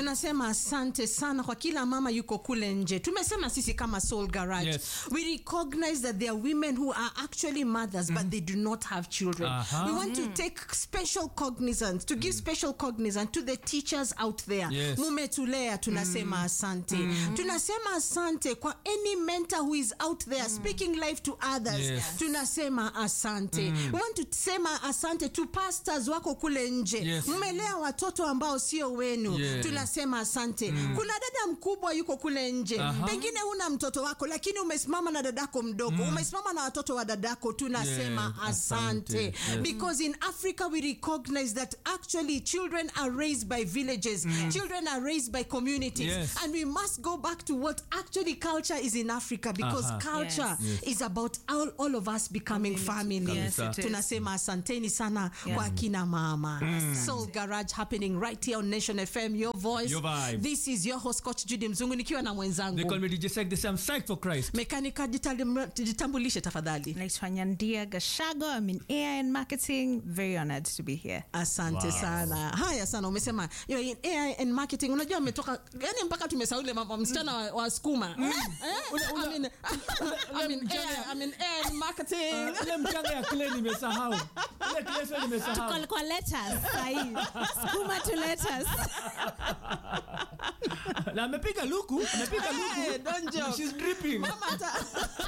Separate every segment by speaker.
Speaker 1: tunasema asante sana kwa kila mama yuko kule nje tumesema sisi kama soul garage
Speaker 2: Yes.
Speaker 1: we recognize that there are women who are actually mothers but they do not have children
Speaker 2: Aha.
Speaker 1: we want to take special cognizance to give special cognizance to the teachers out there
Speaker 2: Yes.
Speaker 1: mumetulea tunasema asante tunasema asante kwa any mentor who is out there speaking life to others
Speaker 2: Yes.
Speaker 1: tunasema asante we want to sema asante to pastors wako kule nje
Speaker 2: Yes.
Speaker 1: mmelea watoto ambao sio wenu
Speaker 2: Yeah.
Speaker 1: tunasema asante kuna dada mkubwa yuko kule nje
Speaker 2: Aha.
Speaker 1: pengine huna mtoto wako lakini umesimama na dadako mdogo umesimama na watoto wa dadako tunasema
Speaker 2: Yeah,
Speaker 1: asante,
Speaker 2: asante. Yes.
Speaker 1: because in africa we recognize that actually children are raised by villages children are raised by communities
Speaker 2: Yes.
Speaker 1: and we must go back to what actually culture is in africa because
Speaker 2: Aha.
Speaker 1: culture
Speaker 2: Yes.
Speaker 1: is about all, all of us becoming family
Speaker 2: Yes, it is.
Speaker 1: tunasema asanteni sana
Speaker 3: Yeah.
Speaker 1: kwa kina mama soul garage happening right here on nation fm your voice
Speaker 2: Your vibe.
Speaker 1: this is your host coach judy mzungu nikiwa na
Speaker 2: They call
Speaker 1: mwenzangu
Speaker 2: me DJ Sek. They say I'm psyched for Christ.
Speaker 1: mekanika jitalim- jitambulishe tafadhali
Speaker 3: naitwa nyandia gashago I'm in AI and marketing very honored to be here
Speaker 1: asante
Speaker 2: Wow.
Speaker 1: sana haya sana umesema you know, in AI and marketing unajua ametoka yani mpaka tumesaule mambo msichana wa, wa skuma eh? I mean, I'm in AI, I'm in AI and marketing
Speaker 2: Uh, ile mchanga ya kile nimesahau ile kileso nimesahau
Speaker 3: Kwa- kwa letters sahii skuma to letters
Speaker 2: na amepiga luku amepiga
Speaker 1: Hey,
Speaker 2: luku
Speaker 1: don't joke.
Speaker 2: she's dripping
Speaker 1: Mama ata-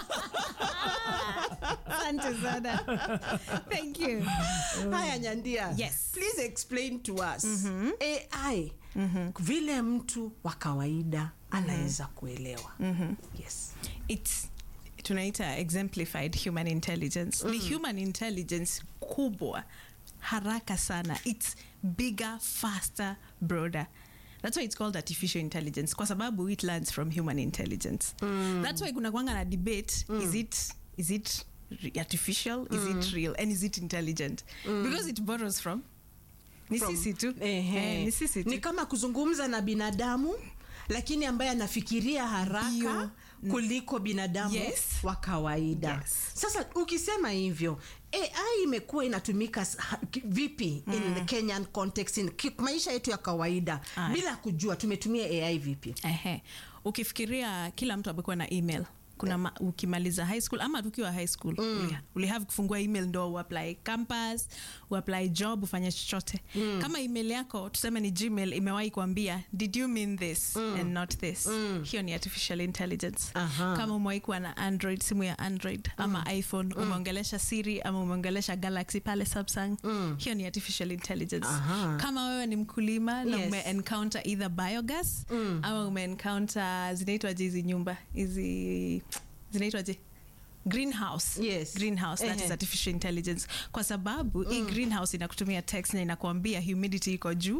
Speaker 3: asante sana thank you
Speaker 1: haya nyandia
Speaker 3: Yes.
Speaker 1: please explain to us ai vile mtu wa kawaida anaweza kuelewa yes
Speaker 3: it's tunaita exemplified human intelligence ni human intelligence kubwa haraka sana it's bigger faster broader that's why it's called artificial intelligence kwa sababu it learns from human intelligence that's why kuna kwanga na debate is it is it re- artificial is it real and is it intelligent because it borrows from ni
Speaker 1: From-
Speaker 3: sisi tu
Speaker 1: Ehe.
Speaker 3: Eh, ni sisi tu
Speaker 1: ni kama kuzungumza na binadamu lakini ambaye anafikiria haraka
Speaker 3: Ndio.
Speaker 1: kuliko binadamu
Speaker 3: Yes.
Speaker 1: wa kawaida
Speaker 3: Yes.
Speaker 1: sasa ukisema hivyo ai imekuwa inatumika s- ha- ki- vipi in the kenyan context in ki- maisha yetu ya kawaida
Speaker 3: Aya.
Speaker 1: bila kujua tumetumia ai vipi
Speaker 3: Ehe. ukifikiria kila mtu amekuwa na email kuna ma, ukimaliza high school ama tukiwa high school mm. ulihave kufungua email ndo uapply campus uapply job ufanye chochote mm. kama email yako tuseme ni gmail imewahi kuambia did you mean this mm. and not this mm. hiyo ni artificial intelligence
Speaker 1: Aha.
Speaker 3: kama umewahi kuwa na android simu ya android ama iphone umeongelesha siri ama umeongelesha galaxy pale samsung hiyo ni artificial intelligence
Speaker 1: Aha.
Speaker 3: kama wewe ni mkulima na
Speaker 1: Yes.
Speaker 3: ume encounter either biogas mm. ama umeencounter zinaitwaje hizi nyumba hizi zinaitwaje greenhouse
Speaker 1: Yes.
Speaker 3: greenhouse that
Speaker 1: Ehe.
Speaker 3: is artificial intelligence kwa sababu hii greenhouse inakutumia text na inakuambia humidity iko juu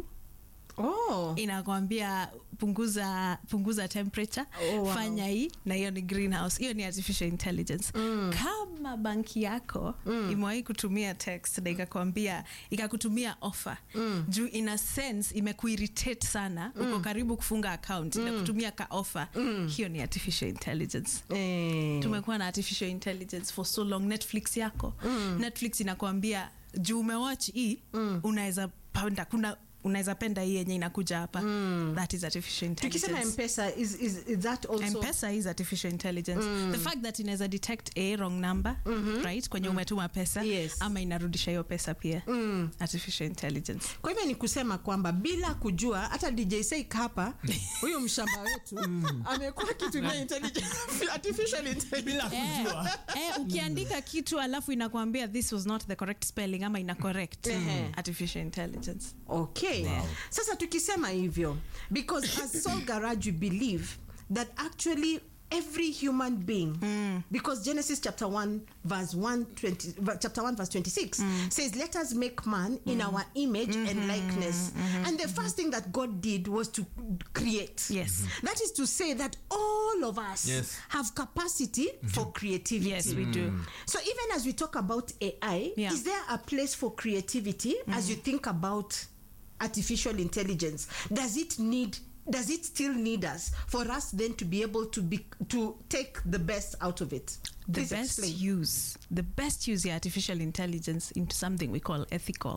Speaker 1: oh.
Speaker 3: inakwambia punguza punguza temperature
Speaker 1: Oh, wow.
Speaker 3: fanya hii na hiyo ni greenhouse hiyo ni artificial intelligence kama banki yako imewahi kutumia text na ikakwambia ikakutumia offer juu ina sense imekuirritate sana uko karibu kufunga account inakutumia ka offer hiyo ni artificial intelligence
Speaker 1: eh.
Speaker 3: tumekuwa na artificial intelligence for so long netflix yako netflix inakuambia juu umewatch hii unaweza penda kuna unaweza penda hii yenye inakuja hapa that is artificial
Speaker 1: tukisema
Speaker 3: intelligence
Speaker 1: mpesa is, is, is that also
Speaker 3: mpesa is artificial intelligence the fact that inaweza detect a wrong number right kwenye umetuma pesa
Speaker 1: Yes.
Speaker 3: ama inarudisha hiyo pesa pia artificial intelligence
Speaker 1: kwa hivyo ni kusema kwamba bila kujua hata dj Seik hapa huyu mshamba wetu amekuwa akitumia intelligence- artificial intelligence
Speaker 2: bila kujua
Speaker 3: eh, eh, ukiandika kitu alafu inakwambia this was not the correct spelling ama ina correct
Speaker 1: Ehe.
Speaker 3: artificial intelligence
Speaker 1: okay sasa tukisema hivyo because as soul garage we believe that actually every human being because genesis chapter 1 verse 1 20, ver- chapter 1 verse 26 says let us make man in our image and likeness and the first thing that god did was to create
Speaker 3: Yes.
Speaker 1: that is to say that all of us
Speaker 2: Yes.
Speaker 1: have capacity for creativity
Speaker 3: yes we do
Speaker 1: so even as we talk about AI,
Speaker 3: Yeah.
Speaker 1: is there a place for creativity as you think about artificial intelligence? Does it need does it still need us for us then to be able to be to take the best out of it?
Speaker 3: the
Speaker 1: Please
Speaker 3: best
Speaker 1: explain.
Speaker 3: use the best use ya artificial intelligence into something we call ethical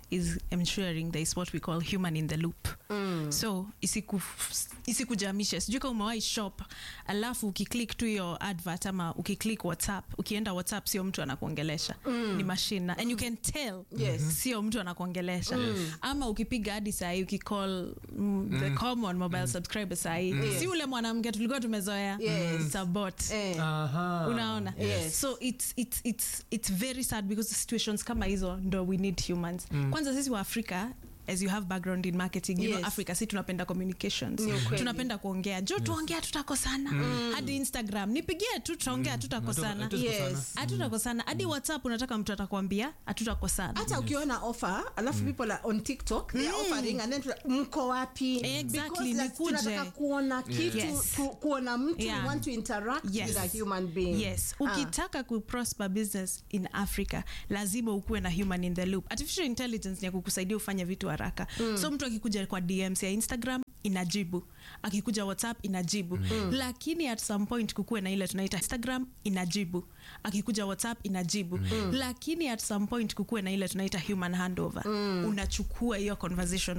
Speaker 3: is ensuring there is what we call human in the loop so isiku isikujamishe sijui kama umewahi shop alafu ukiklik tu hiyo advert ama ukiklik whatsapp ukienda whatsapp sio mtu anakuongelesha ni mashine and you can tell
Speaker 1: Yes.
Speaker 3: sio mtu anakuongelesha ama ukipiga hadi sahii ukicall mm, the common mobile subscriber sahii si ule mwanamke tulikuwa tumezoea
Speaker 1: Yes.
Speaker 3: It's a bot
Speaker 1: Eh.
Speaker 2: Aha.
Speaker 3: unaona
Speaker 1: Yes.
Speaker 3: so it's, it's, it's, it's very sad because situations kama hizo ndo we need humans kwanza sisi wa afrika as you have background in marketing you
Speaker 1: Yes.
Speaker 3: know africa si tunapenda communications
Speaker 1: Ni ukweli.
Speaker 3: tunapenda kuongea jo tuongea tutakosana hadi instagram nipigie tu tutaongea tutakosana
Speaker 2: Hatu- hatu-
Speaker 1: Yes.
Speaker 3: hatutakosana hadi whatsapp unataka mtu atakwambia hatutakosana
Speaker 1: hata ukiona offer alafu people are on tiktok they are offering and then tuna- mko wapi
Speaker 3: Exactly,
Speaker 1: Because like,
Speaker 3: nikuje.
Speaker 1: tunataka kuona kitu
Speaker 3: Yes.
Speaker 1: tu, kuona mtu
Speaker 3: Yeah.
Speaker 1: we want to interact
Speaker 3: Yes.
Speaker 1: with a human being
Speaker 3: yes
Speaker 1: Ah.
Speaker 3: ukitaka kuprosper business in africa lazima ukuwe na human in the loop artificial intelligence ni ya kukusaidia ufanye vitu haraka so mtu akikuja kwa dms ya instagram inajibu akikuja whatsapp inajibu lakini at some point kukuwe na ile tunaita instagram inajibu akikuja whatsapp inajibu lakini at some point kukuwe na ile tunaita human handover unachukua hiyo conversation